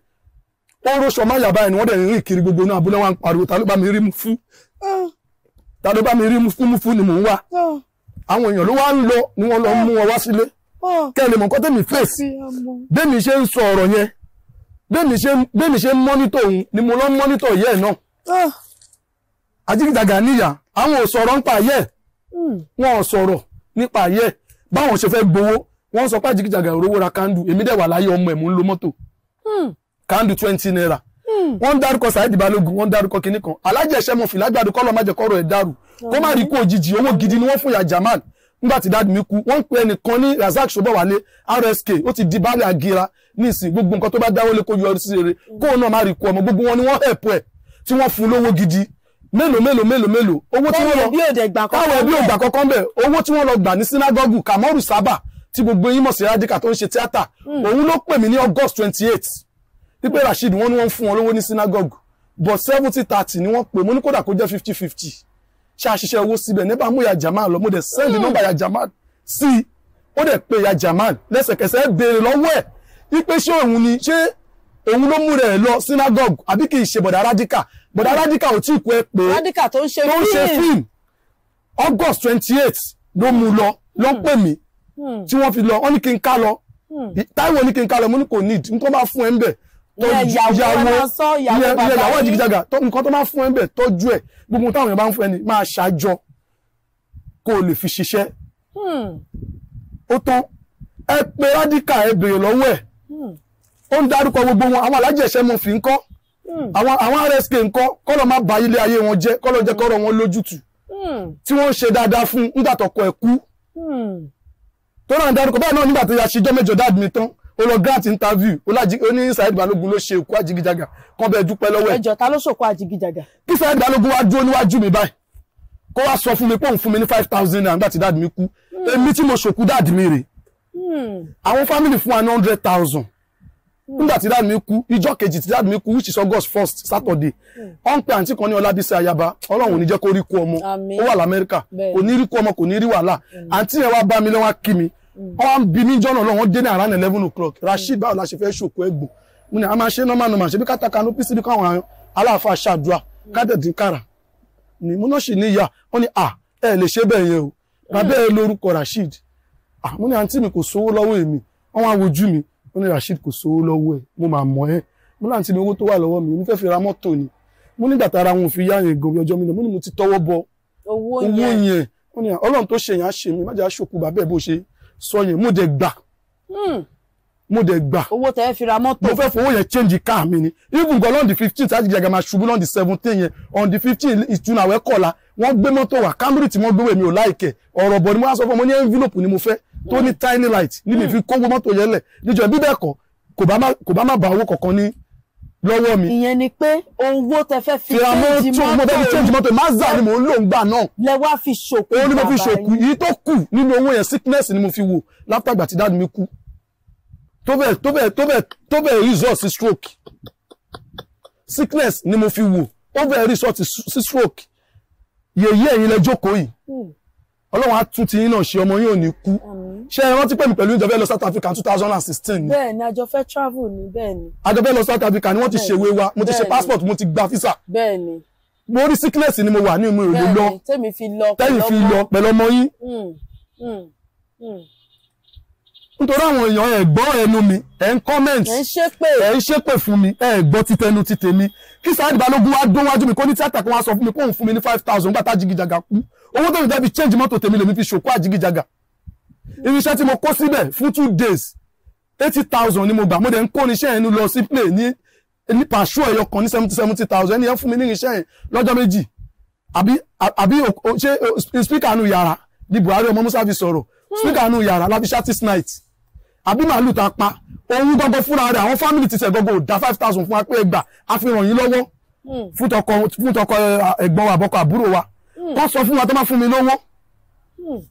ó róṣọ má yàbá ẹ̀ ni wọ́n dẹ̀ rìn kiri gbogbo náà abúlé wa ń pariwo ta ló bá mi rí mu fún Ah. ta ló bá mi rí mu fún mu fún ni mò ń wá Ah. àwọn èèyàn ló wá ń lọ ni wọ́n lọ mú wọn wá sílé Ah. kẹ́ ẹ lè mọ̀ nǹkan tẹ́mi fèsì Sí ọmọ. bẹ́ẹ̀mi ṣe ń sọ ọ̀rọ̀ yẹn bẹ́ẹ̀mi ṣe bẹ́ẹ̀mi ṣe ń mọ́nítọ̀ òun ni mo lọ ń mọ́nítọ̀ ìyá ẹ̀ náà Ah. Ajínigbàgà níyà àwọn ò sọ̀rọ̀ nípa ayé ẹ̀ Hmm. wọn ò sọ̀rọ̀ nípa ayé ẹ̀ báwọn ṣe fẹ́ gbowó wọ́n sọ pé Ajínigbàgà rówó ra kándù èmi dẹ̀ wà láyé ọmọ ẹ̀ mò ń lo mọ́tò Hmm. kándù twenty naira Hmm. wọ́n ń dárúkọ Saheed Balógun wọ́n ń dárúkọ kinní kan alájẹ ẹ̀ṣẹ́ mọ̀ fìlágbàdo kọ́lọ́ má jẹ́ kọ́rọ̀ ẹ̀ dàrú kó má rí kú òjijì owó gidi ni wọ́n fún ìyá Jamal nígbà tí dáàdì mi kú wọ́n ń pe ẹnìkan ní Razak Sobowale RSK ó ti di baálé àgìrà ní ìsìn gbogbo nǹkan tó bá dáwọ́ lé kó yọrí sí rere kóun náà má rí kú ọmọ gbogbo wọn ni wọ́n hẹ̀pù ẹ̀ tí wọ́n fún lówó gidi mélòó mélòó mélòó mélòó owó tí wọ́n lọ Tẹ́lẹ̀ bí òde gbà kọ́kọ́ káwọn ẹbí ògbà kọ́kọ́ bẹ̀ owó tí wọ́n lọ gbà ní sinagogu Kamoru Saba tí gbogbo yín mọ̀ sí radical tó ń ṣe tíátà òun ló pè mí ní August twenty eight wípé Rasheed wọ́n ní wọ́n ń fún wọn lówó ní sinagogu but seventy thirty ni wọ́n pè mo ní kódà kó jẹ́ fifty fifty ṣe àṣìṣe owó síbẹ̀ nípa mú ya Jamal lọ mo dẹ̀ send nọ́mbà ya Jamal sí i ó dẹ̀ pé ya Jamal lẹ́sẹ̀kẹsẹ̀ béèrè lọ́wọ́ ẹ̀ wípé ṣé òun ni ṣé òun ló mú rẹ̀ lọ sinagogu àbí kì í ṣe bọ̀dà radical bọ̀dà radical ò tí ì kú ẹ pé radical tó ń ṣe tó ń ṣe fíìmù. fíìmù august twenty eight ló mú lọ ló ń pè mí Hmm. tí wọ́n fi lọ wọ́n ní kí n ká lọ Hmm. táìwò ní kí n ká lọ mo ní kò need nǹkan bá fún ẹ ń bẹ̀ Ìyẹn ìyàwó ẹ máa sọ, ìyàwó ìyẹn- bàbá ìyẹn ìyàwó yín. Àjìgìjàgà tó- nǹkan tó máa fún ẹ ń bẹ̀ tọ́jú ẹ̀ gbogbo ohun táwọn èèyàn bá ń fún ẹ ní máa ṣàjọ kó o lè fi ṣiṣẹ́ Hmm. ó tán ẹ pé rádíkà ẹ béèrè lọ́wọ́ ẹ̀ Hmm. ó ń dárúkọ gbogbo wọn àwọn alájẹsẹ mọ fi ń kọ́ Hmm. àwọn àwọn rsk ń kọ́ kọ́lọ́ má ba ilé ayé wọn jẹ́ kọ́lọ́ jẹ́ kọ́rọ̀ wọn lójútùú Hmm. tí wọ́n ń ṣe dáadáa fún nígbà tọkọ ẹ̀ kú Hmm. tó náà dárúkọ báyìí náà nígbà tó yà ṣíjọ́ mẹ́jọ dáàdì mi tán ó lọ grant interview ó lájí ó ní Saheed Balógun ló ṣe òkú Àjìgìjàgà kan bẹ́ẹ̀ dúpẹ́ lọ́wọ́ ẹ̀ ẹjọ ta ló ṣòkò àjìgìjàgà. kí Saheed Balógun wá dúró níwájú mi báyìí kó wá sọ fún mi pé òun fún mi ní five thousand naira nígbà tí dáàdì mi kú èmi tí mo ṣòkú dáàdì mi rè Hmm. àwọn family fún wa ní hundred thousand nígbà tí dáàdì mi kú ìjọ́ kejì tí dáàdì mi kú which is August first Saturday wọ́n ń pe àǹtí kan ní Ọlábísí Ayaba Ọlọ́run ò ní jẹ́ kó rí kú ọmọ Àmín. ó wà l'Amẹ́ríkà Bẹ́ẹ̀. kò ní rí kú ọmọ kò ní rí wàhálà àǹtí yẹn wá bá mi lọ́wọ́ kí mi wọ́n wá ń bi mí jọ́nà lọ́wọ́ dé ní around eleven o'clock Rasheed báwo la ṣe fẹ́ ṣòkò ẹ̀gbọ́n mo ní a máa ṣe normal normal ṣebí kátàkà ló pín síbi káwọn aláàfáà ṣàdúrà kádẹ̀dín kára ni mo náà sì ní ìyá wọ́n ní à ẹ lè ṣe bẹ́ẹ̀ yẹn o bàbá ẹ lórúkọ Rasheed ah mo ní àǹtí mi kò sówó lọ́wọ́ èmi wọ́n wá wojú mi wọ́n ní Rasheed kò sówó lọ́wọ́ ẹ̀ mo máa mọ̀ ẹ́ mo ní àǹtí mi owó tó wà lọ́wọ́ mi mo fẹ́ fi ra mọ́tò ni mo nígbà tára wọn ò fi yá yẹn gan bí ọjọ́ mi lọ mo ní mo ti tọwọ́ bọ owó owó yẹn. yẹn wọ́n ní ọlọ́run tó ṣe yẹn á ṣe mi má jẹ́ àṣòkù bàbá ẹ̀ bó ṣe sọ yẹn mo dẹ̀ gbà Hmm. mo dẹ̀ gbà owó tẹ́ fi ra mọ́tò. mo fẹ́ fowó yẹn change car mi ni even gan on the fifteen tí Àjìgìjàgà máa ṣubú on the seventeen yẹn on the fifteen ìtúnu àwẹ̀ kọ̀la wọ́n gbé mọ́tò wá Camry tí wọ́n gbé wẹ̀ mi ò láìkẹ̀ ọ̀rọ̀ bọ̀ ni mo wá sọ fún ọmọ ní envelope ni mo fẹ́ tó ní tiny light ní mi fi kówó mọ́tò yẹn lẹ̀ níjọ́ bí bẹ́ẹ̀ kọ́ kò bá má- kò bá má ba owó kankan ní lọ́wọ́ mi ìyẹn ni pé owó tẹ́ fẹ́ fi fìrà change mọ́tò mo fẹ́ fi change mọ́tò Mazda ni mò ń lò ń gbà náà lẹ wá fi ṣòkò òun ni mo fi bàbá ṣòkù yín. yìí tó kù nínú owó yẹn sickness ni mo fi wò látàgbà tí dáàdì mi kú tó bẹ́ẹ̀ tó bẹ́ẹ̀ tó bẹ́ẹ̀ tó bẹ́ẹ̀ result sí stroke sickness ni mo fi wò ó bẹ́ẹ̀ result sí stroke yèyí ẹ̀yin lẹ jókòó yìí Hmm. ọlọ́run á tún ti yín náà ṣe ọmọ yín ò ní kú Àmín. ṣé ẹ rántí pé mi pẹ̀lú ìjọba ẹ lọ South Africa two thousand and sixteen ni bẹ́ẹ̀ ni àjọ fẹ́ travel ni bẹ́ẹ̀ ni àjọba ẹ lọ South Africa ni wọ́n ti Bẹ́ẹ̀ni. ṣèwé wa mo ti ṣe Bẹ́ẹ̀ni. passport mo ti gba visa bẹ́ẹ̀ ni mo rí sickness ni mo wà ní ìmú ìlú bẹ́ẹ̀ lọ ni tẹ́mi fi lọ tẹ́yìn fi ọmọ. lọ pẹ̀lú ọmọ yín Hmm. Hmm. Hmm. nítorí àwọn èèyàn ẹ̀ gbọ́ ẹnu mi ẹ̀ ń comment ẹ̀ ń ṣépè ẹ̀ ń ṣépè fún mi ẹ̀ gbọ́ títẹnu ti tèmi kí Saheed Balogun wá dún wájú mi kó ní tíátà kan wá sọ fún mi kó òun fún mi ní five thousand nígbà tá Jìgìjàgà kú owó tó ń jẹ́ fi change mọ́tò tèmi lèmi fi ṣòkó àjìgìjàgà irinṣẹ́ tí mo kó síbẹ̀ fún two days eighty thousand ni mo gbà mo dẹ̀ ń kó irinṣẹ́ yẹn lọ sí play ní ní pàṣọ ẹ̀yọ kan ní seventy seventy thousand ẹni yẹn fún mi ní irinṣẹ́ yẹn lọ́jọ́ méjì àbí àbí o- o- ṣé o- speaker nu yàrá ni Buhari ọmọ Musa fi sọ̀rọ̀ speaker nu yàrá láti shatis night àbí màálù tá a pa òun gbọ́gbọ́ fúnra rẹ̀ àwọn family ti sẹ̀ gbọ́gbọ́ ò dá five thousand fún wa pé ẹgbà a fi ràn yín lọ́wọ́ Hmm. fún tọkọ fún tọkọ ẹ, ẹ̀gbọ́n wa àbọkọ àbúrò wa wọ́n sọ fún wa tó máa fún mi lówó Hmm.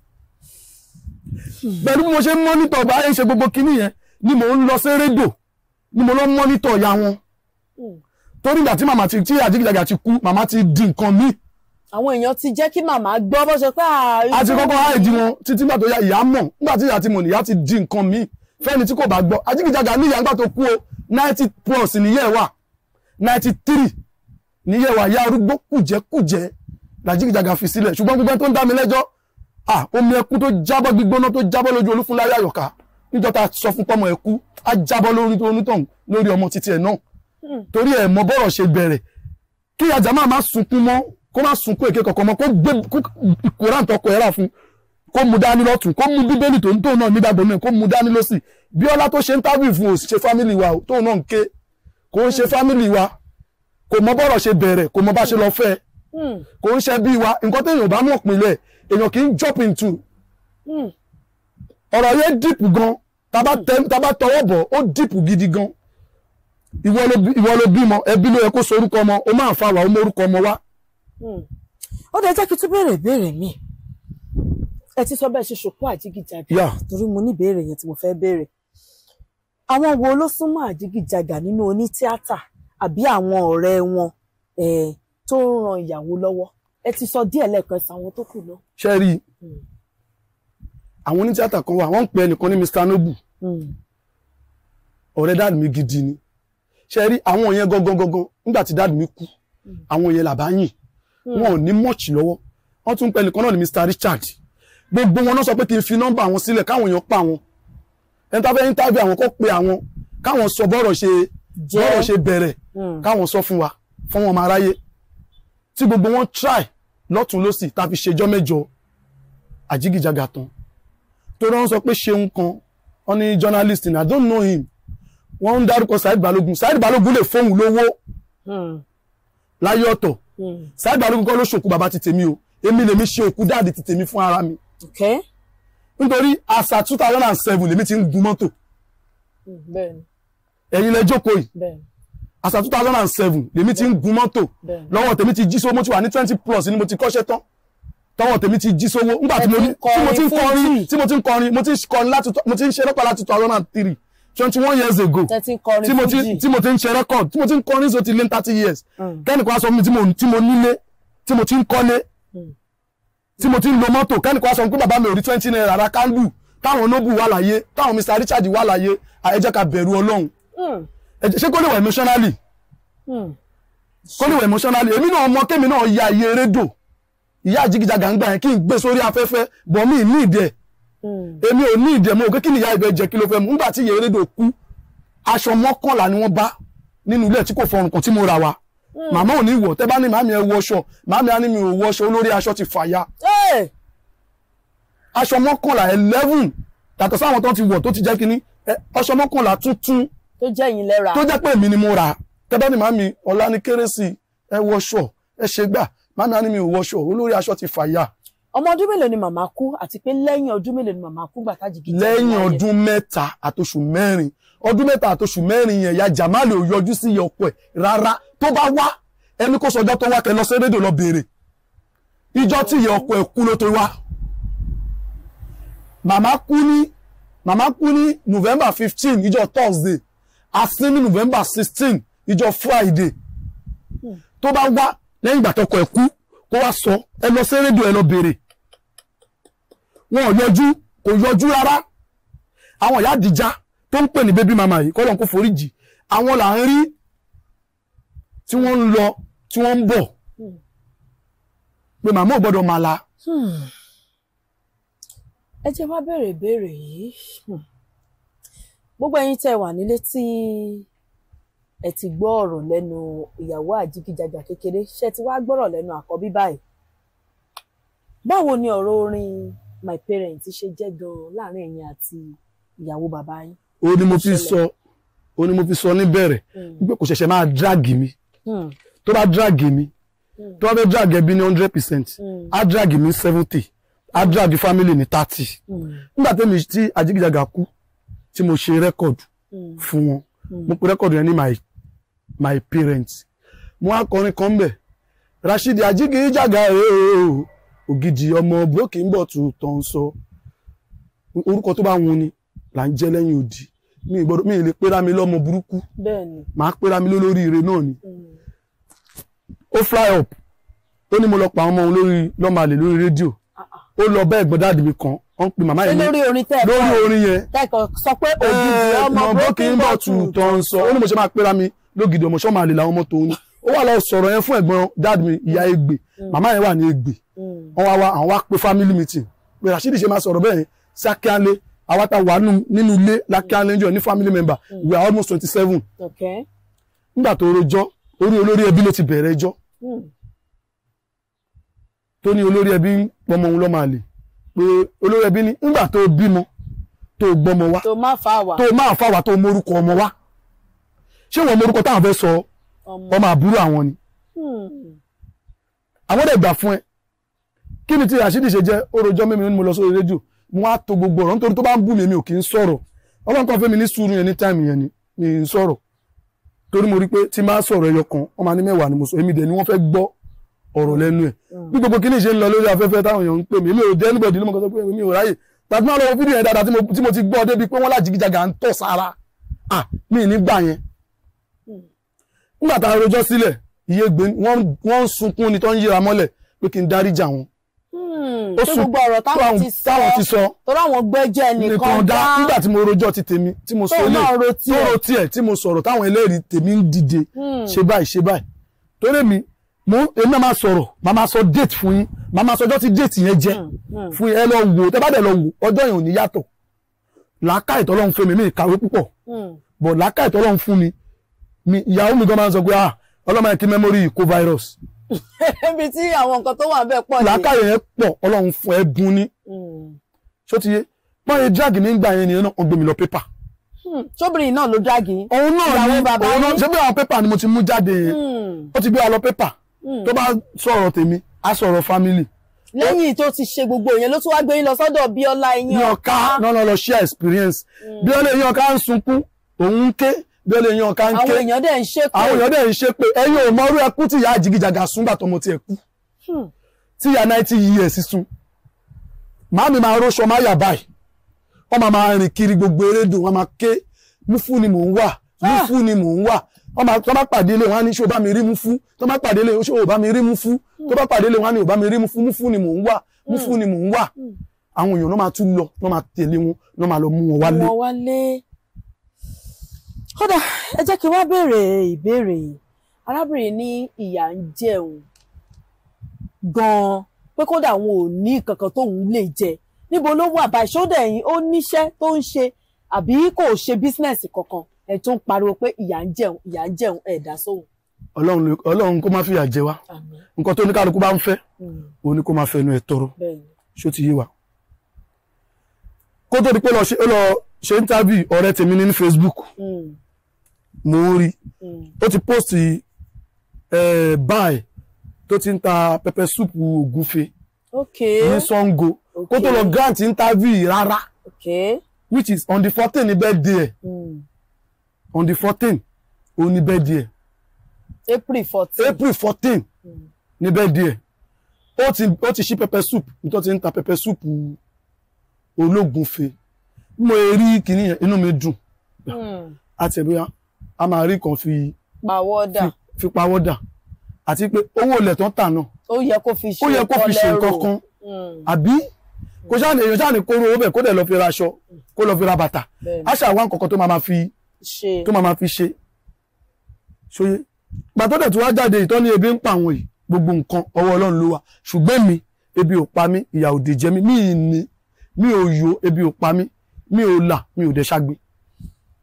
pẹ̀lú bí mo ṣe ń mọ́nítọ̀ bá ń ṣe gbogbo kinní yẹn ni mò ń lọ sí rédò ni mo lọ ń mọ́nítọ̀ ya wọn Hmm. torí ìgbà tí màmá ti tí àjíkìjàgà ti kú màmá ti di nǹkan míì àwọn èèyàn ti jẹ́ kí màmá gbọ́ bó ṣe pé ààrẹ a ti kọ́kọ́ háìdí wọn títí gbà tó ya ìyá mọ̀ nígbà tí ìyá ti mọ̀ nìyá ti di nǹkan míì fẹ́ni tí kò bá gbọ́ àjíkìjàgà ní ìyá nígbà tó kú o ninety plus níyẹ̀ wà ninety three níyẹ̀ wà ya arúgbó kùjẹ́kùjẹ́ làjíkìjàgà fi sílẹ̀ ṣùgbọ́n gbogbo ẹni tó ń dá mi lẹ́jọ́ ah omi ẹkú tó jábọ́ gbígbóná tó jábọ́ lójú olúfúnláyà àyọ̀ká níjọ́ tá a sọ fún pọ́mọ ẹkú á jábọ́ lórí tó onítọ̀hún lórí ọmọ títí ẹ̀ náà torí ẹ̀ mọ bọ́rọ̀ ṣe bẹ̀rẹ̀ kí ajá máa má sunkún mọ́ kó má sunkún èké kankan mọ́ kó gbé ìkóràn tọkọ ẹ̀ rà fún kó mu dání lọ́tún kó mu bíbélì tó ń tóun náà nígbàgbọ́ náà kó mu dání lọ́sì bí ọlá tó ṣe ń tábìlì fún òsì ṣe fámìlì wa o, tóun náà ń ké kò ń ṣe fámìlì wa kò mọ bọ́rọ̀ ṣe bẹ̀rẹ̀ kò mọ bá ṣe lọ fẹ́ Hmm. kò ń ṣe bí wa nǹkan téèyàn bá mọ̀ pinlẹ̀ èèyàn kì í jump into Hmm. ọ̀rọ̀ yẹn dìpù gan tábà tẹ- tábà tọwọ́ bọ̀ ó dìpù gidi gan ìwọ ló bí- ìwọ ló bímọ ẹbí ló yẹ kó so orúkọ ọmọ ó máa fa wà ó mọ orúkọ ọmọ wa Hmm. ó dẹ jẹ́ kí n tún béèrè ìbéèrè mi ẹ ti sọ bẹ́ẹ̀ ṣe ṣòkó àjígìjàgà Yeah. torí mo ní ìbéèrè yẹn tí mo fẹ́ béèrè àwọn wo ló súnmọ́ àjígìjàgà nínú onítíátà àbí àwọn ọ̀rẹ́ wọn eh, tó ń ran ìyàwó lọ́wọ́ ẹ ti sọ díẹ̀ lẹ́ẹ̀kan sí àwọn tó kù náà. ṣe rí i àwọn onítíátà kan wà wọ́n ń pè ẹnìkan ní Mr Noble Hmm. ọ̀rẹ́ dáàdì mi gidi ni ṣe rí àwọn yẹn gangan gangan nígbà tí dáàdì mi kú àwọn yẹn làbá yìn wọn ò ní mọ̀ọ̀chì lọ́wọ́ wọ́n tún pẹ́ nìkan náà ní Mr Richard gbogbo wọn náà sọ pé kí n fi nọ́mbà àwọn sílẹ̀ káwọn èèyàn pa àwọn ẹni tá fẹ́ interview àwọn kó pe àwọn káwọn sọ bọ́rọ̀ ṣe Jẹ́. bọ́rọ̀ ṣe bẹ̀rẹ̀ Hmm. káwọn sọ fún wa fún wọn máa ráyé tí gbogbo wọn try lọ́tún lọ́sì tá a fi ṣèjọ́ mẹ́jọ àjígìjàgà tán torí wọ́n sọ pé ṣeun kan wọ́n ní journalist ni I don't know him wọ́n ń dárúkọ Saheed Balogun Saheed Balogun lè fóun lówó Hmm. láyé ọ̀tọ̀ Hmm. Saheed Balogun kọ́ ló ṣòkú bàbá ti tèmi o èmi lèmi ṣe òkú dáàdì ti tèmi fún ara mi Okay. nítorí àṣà two thousand and seven lèmi ti ń gun mọ́tò Hmm. bẹ́ẹ̀ni ẹ̀yin lẹ jókòó yìí bẹ́ẹ̀ni àṣà two thousand and seven lèmi ti ń gun mọ́tò Bẹ́ẹ̀ni. lọ́wọ́ tèmi ti jí sówó mo ti wà ní twenty plus ni mo ti kọ́ṣẹ́ tán tọwọ́ tèmi ti jí sówó nígbà tí mo ní tí mo ti ń kọrin tí mo ti ń kọrin mo ti ń kọrin láti mo ti ń ṣe rẹ́kọ̀d láti two thousand and three twenty one years ago tẹ́tí ń kọrin tí mo ti fújì tí mo ti ń ṣe rẹ́kọ̀d tí mo ti ń kọrin so ti lé thirty years Mm. kẹ́nìkan á sọ fún mi tí mo tí mo nílé tí mo ti ń kọ́lé Mm. tí mo ti ń lo mọ́tò kẹ́nìkan á sọ fún mi pé bàbá mi ò rí twenty naira ra kándù táwọn noble wà láyé táwọn Mr Richard wà láyé ẹ jẹ́ ká bẹ̀rù Ọlọ́run Hmm. ẹ jẹ́- ṣé kó lè wà emotionally Hmm. kó lè wà emotionally èmi náà mọ kémi náà ya iye rédò ìyá àjíkìjàgà ń gbà yẹn kí n gbé sórí afẹ́fẹ́ bọ̀ mí ní ìdẹ Hmm. èmi ò ní ìdẹ mo ò pé kí ni ìyá ìbẹ jẹ kí ló fẹ́ mu nígbà tí iye rédò kú aṣọ mọ́kànlá ni wọ́n bá nínú ilé tí kò fọrùn kan tí mo ra wa màmá ò ní wọ̀ tẹ́ bá ní màmí ẹ wọṣọ màmí á ní mi ò wọṣọ olórí aṣọ ti fàya Hey! aṣọ mọ́kànlá eleven yàtọ̀ sáwọn tó ti wọ̀ tó ti jẹ́ kínní ẹ, aṣọ mọ́kànlá tuntun tó jẹ́ yín lẹ́ra tó jẹ́ pé èmi ni mo rà á tẹ́ bá ní màmí ọ̀la ní kérésì ẹ wọṣọ ẹ ṣe gbà màmí á ní mi ò wọṣọ olórí aṣọ ti fàya ọmọ ọdún mélòó ni màmá kú àti pé lẹ́yìn ọdún mélòó ni màmá kú gbà tájìgì lẹ́yìn ọdún mẹ́ta àtoṣù mẹ́rin ọdún mẹ́ta àtoṣù mẹ́rin yẹn ya Jamal ò yọjú sí iye ọkọ ẹ̀ rárá tó bá wá ẹni kó sọjọ́ tó wá kẹ lọ sí rédíò lọ béèrè ìjọ tí iye ọkọ ẹ̀ kú ló tó wá màmá kú ní màmá kú ní November fifteen ìjọ Thursday àsín ní November sixteen ìjọ Friday tó bá wá lẹ́yìn ìgbà tọkọ ẹ̀ kú kó wá sọ ẹ lọ sí rédíò ẹ lọ béèrè wọn ò yọjú kò yọjú rárá àwọn ìyá àdìjá tó ń pè ní bébí mama yìí kọ́lọ́n kó foríjì àwọn là ń rí tí wọ́n ń lọ tí wọ́n ń bọ̀ pé màmá ò gbọ́dọ̀ máa la ẹ jẹ́ wá béèrè ìbéèrè yìí Hmm. gbogbo ẹ̀yin tẹ́ wà nílé tí ẹ ti gbọ́ ọ̀rọ̀ lẹ́nu ìyàwó àjíkíjàjà kékeré ṣe ti wá gbọ́rọ̀ lẹ́nu àkọ́bí báyìí báwo ni ọ̀rọ̀ orin my parents ṣe jẹ́ gan-an láàrin ẹ̀yin àti ìyàwó bàbá yín. ó ní mo fi sọ ó ní mo fi sọ níbẹ̀rẹ̀ wípé kò ṣẹ̀ṣẹ̀ máa dragi mi Hmm. tó bá dragi mi Hmm. tó bá fẹ́ dragi ẹbí ní hundred percent Hmm. á dragi mi seventy á dragi family ní thirty Hmm. nígbà tẹ́mi tí àjíkíjàgà kú tí mo ṣe rẹ́kọ̀dù Hmm. fún wọn Hmm. mo pe rẹ́kọ̀dù yẹn ní my my parents mo wá kọrin kan bẹ̀ Rashidi àjíkíjàgà ooo ògidì ọmọ broken bottle tó ń sọ orúkọ tó bá wun ni là ń jẹ́ lẹ́yìn odi mi ì gbọ́dọ̀ mi ì lè pera mi lọ́mọ burúkú bẹ́ẹ̀ ni. màá pera mi lólórí ire náà ni Hmm. ó fly up ó ní mo lọ pa àwọn ọmọ òun lórí lọ́mọ àlè lórí rédíò Ah, ah. ó lọ bá ẹ̀gbọ́n dáàdì mi kan wọ́n ń pe màmá ṣé yẹn ní lórí orin tẹ́ ẹ lórí kọ́ orin yẹn kẹ́kọ̀ọ́ sọ pé ògidì ọmọ broken bottle tó ń sọ ó ní mo ṣe máa pera mi lógidì ọmọ ṣọ́mọ àlè làwọn ọmọ tòun ni ó wà lọ sọ̀rọ̀ yẹn fún ẹ̀gbọ́n dáàdì mi ìyá Ègbè màmá yẹn wà ní Ègbè Hmm. wọ́n wá wá àwọn wá pé family meeting pé Rashidi ṣe máa sọ̀rọ̀ bẹ́ẹ̀ yẹn sí Akíánlé àwa ta wà nù- nínú ilé lákíánlé jọ ní family member we are almost twenty seven Okay. nígbà tó rojọ́ orí olórí ẹbí ló ti bẹ̀rẹ̀ ẹjọ́ Hmm. tó ní olórí ẹbí ń pọmọ òun lọ́mọ àlè pé olórí ẹbí ní nígbà tó bímọ tó gbọ́mọ wá tó má fa wà tó máa fà wá tó mórúkọ ọmọ wá ṣé wọn mórúkọ táwọn fẹ́ sọ ọmọ. ọmọ àbúrò àwọn ni Hmm. àwọn dẹ̀ gbà fún ẹ kí ni tí Rashidi ṣe jẹ́ ó rojọ́ mímu ní mo lọ sórí rédíò mo wá to gbogbo ọ̀rọ̀ nítorí tó bá ń bù mí mi ò kì í sọ̀rọ̀ ọlọ́run kan fẹ́ mi ní sùúrù yẹn ní táìmù yẹn ni mi ì sọ̀rọ̀ torí mo rí pé tí máa sọ̀rọ̀ ẹyọ kan wọ́n máa ní mẹ́wàá ni mo sọ èmi dẹ̀ ni wọ́n fẹ́ gbọ́ ọ̀rọ̀ lẹ́nu ẹ̀ bí gbogbo kíní ṣe ń lọ lórí afẹ́fẹ́ táwọn èèyàn ń pè mí mi ò jẹ́ anybody ló mọ̀ kọ́ sọ pé mi ò ráyè tàbí máa lọ wo fídíò yẹn dáadáa tí mo- tí mo ti gbọ́ débi pé wọ́n lájìgíjàgà ń tọ̀ sára ah mi ì ní gbà yẹn nígbà tá a rojọ́ sílẹ̀ iye gbé wọ́n wọ́n ń sunkún ni tó ń yíra mọ́lẹ̀ pé kí n dáríjà wọn Hmm. ó tó sùn gbogbo ọ̀rọ̀ táwọn ti sọ táwọn ti sọ torí àwọn gbẹ́jẹ́ nìkan nìkan dá nígbà tí mo rojọ́ ti tèmi tí mo sọ tóun ilé náà ro tó tiẹ̀. ro tiẹ̀ tí mo sọ̀rọ̀ táwọn ẹlẹ́rìí tèmi ń dìde Hmm. ṣe báyìí ṣe báyìí torí mi mo èmi náà máa sọ̀rọ̀ màá máa sọ déètì fún yín màá máa sọ ọjọ́ tí déètì yẹn jẹ́ Hmm. fún yín ẹ lọ wò tẹ́ bá dẹ̀ lọ wò ọjọ́ yẹn ò ní yàtọ̀ làákàyè tọ́lọ́run fún mi mi ìkàwé púpọ̀ Hmm. bọ̀ làákàyè tọ́lọ́run fún mi mi ìyàwó mi gan máa ń sọ pé ah ọlọ́mọ yẹn kí mẹ́mórì yìí kó virus ibi tí àwọn nǹkan tó wà bẹ́ẹ̀ pọ̀ ní. làákàyè yẹn pọ̀ ọlọ́run fún ẹ bùn ní Hmm. ṣó ti yé pọ́n yẹn drag mi ń gbà yẹn nìyẹn náà wọ́n gbé mi lọ pépà Hmm. sóbìnrin náà ló dráàgì yín. òun náà Ìyàwó ni bàbá òun náà yín. ṣé bí àwọn pépà ni mo ti mú jáde yẹn Hmm. ó ti gbé wa lọ pépà Hmm. tó bá sọ̀rọ̀ tèmi á sọ̀rọ̀ family lẹ́yìn tó ti ṣe gbogbo ìyẹn ló tún wá gbé yín lọ sọ́dọ̀ Bíọ́lá ní yín ọ̀ká náà lọ lọ share experience bí ó lè yan ọ̀ká ń sunkún òun ń ké bí ó lè yan ọ̀ká ń ké àwọn èèyàn dẹ̀ ń ṣépè. àwọn èèyàn dẹ̀ ń ṣe pé ẹ̀yin ò mọ orú ẹkú tí ìyá àjìgìjàgà sún gbà tọmọ tiẹ̀ kú Hmm. tí ìyá ninety years sun màámi máa róṣọ máa yà báyìí wọ́n máa máa rìn kiri gbogbo erédò wọ́n máa ké múfú ni mò ń wà múfú ni mò ń wà wọ́n máa tó bá pàdé ilé wọn á ní ṣé o bá mi rí múfú tó bá pàdé ilé ṣé o bá mi rí múfú tó bá pàdé ilé wọn á ní o bá mi rí múfú múfú ni mò ń wà múfú ni mò ń wà àwọn èèyàn náà máa tún lọ náà máa tẹ̀lé wọn náà máa lọ mú wọn wálé wọn wálé. kódà ẹ jẹ́ kí n wá béèrè ìbéèrè yìí arábìnrin ní ìyà ń jẹun gan-an pé kódà wọn ò ní kankan tóun lè jẹ níbo ló wà báyìí ṣó dẹ̀ yín ó níṣẹ́ tó ń ṣe àbí kò ṣe bísínẹ́sì kankan ẹ̀ tó ń pariwo pé ìyà ń jẹun ìyà ń jẹun ẹ̀ dá sóhùn. ọlọ́run ló- ọlọ́run kó má fìyà jẹ wá àmín nǹkan tó ní kálukú bá ń fẹ́ Hmm. òun ni kó máa fẹnu ẹ̀ tọrọ bẹ́ẹ̀ ni. ṣó ti yé wa kó tó di pé lọ ṣe ó lọ ṣe interview ọ̀rẹ́ tèmi ní Facebook Hmm. mo ń rí Hmm. ó ti post eh, báyìí tó ti ń ta pepper soup ògúnfe ok ní Sango kó tó lọ grant interview yìí rárá ok. which is on the fourteen ní birthday ẹ̀ Hmm. on the fourteen òun ní birthday ẹ̀ April fourteen. April fourteen Hmm. ní birthday ẹ̀ ó ti ó ti ṣí pepper soup nítorí ti ń ta pepper soup ológunfe bí mo rí kinní yẹn inú mi dùn Hmm. àti ẹ̀bí a máa rí kan fi pàwọ́dà fi pawọ́ dà àti pé owó ilẹ̀ tó ń tà náà ó yẹ kó fi ṣe ó yẹ kó fi ṣe nǹkan kan Hmm. àbí kò sáà ní èèyàn sáà ní kóró owó bẹ̀ kó dẹ̀ lọ fi ra aṣọ kó lọ fi ra bàtà Bẹ́ẹ̀ni. á ṣàwọn nǹkan kan tó máa ma fi ṣe tó máa ma fi ṣe ṣóyé gbà tó dẹ̀ tó wá jáde ìtọ́ni ebi ń pa àwọn yìí gbogbo nǹkan ọwọ́ ọlọ́run ló wà ṣùgbọ́n mi ebi ò pa mí ìyà ò dè jẹ mí mi ì ní mi ò yó ebi ò pa mí mi ò là mi ò dẹ̀ ṣàgbé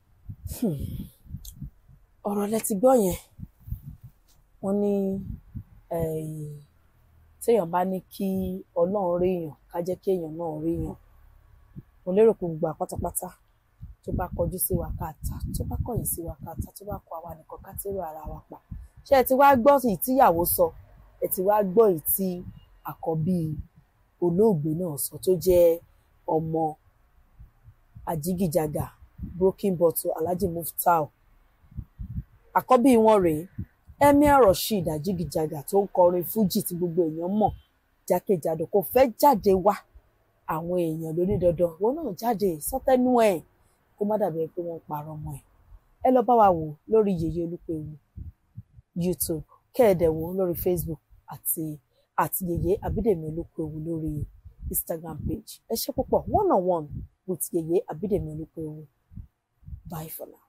ọ̀rọ̀ lẹ ti gbọ́ yẹn wọ́n ní eh, téèyàn bá ní kí ọlọ́run rí èèyàn ká jẹ́ kí èèyàn náà rí èèyàn mo lérò pé gbogbo àpátápátá tó bá kọjú sí wa ká ta tó bá kọ̀yìn sí wa ká ta tó bá kọ àwa nìkan ká tẹ́rù ara wa pa ṣé ẹ ti wá gbọ́ èyí tíyàwó sọ ẹ ti wá gbọ́ èyí tí àkọ́bí olóògbé náà sọ tó jẹ́ ọmọ àjígìjàgà broken bottle alhaji muftau àkọ́bí wọn rèé emir rasheed àjígìjàgà tó ń kọrin fújì tí gbogbo èèyàn mọ̀ jákèjádò kò fẹ́ jáde wá àwọn èèyàn lóní dandan wọn náà jáde sọtẹnu ẹ kó má dàbí pé wọ́n parọ́ mọ́ ẹ ẹ lọ bá wa wò lórí yèyé olúpẹ̀wù youtube kẹ́ẹ̀dẹ̀ wò lórí facebook àti àti yèyé abídèmí olúpẹ̀wù lórí instagram page ẹ ṣe púpọ̀ one on one with yèyé abídèmí olúpẹ̀wù bye for now.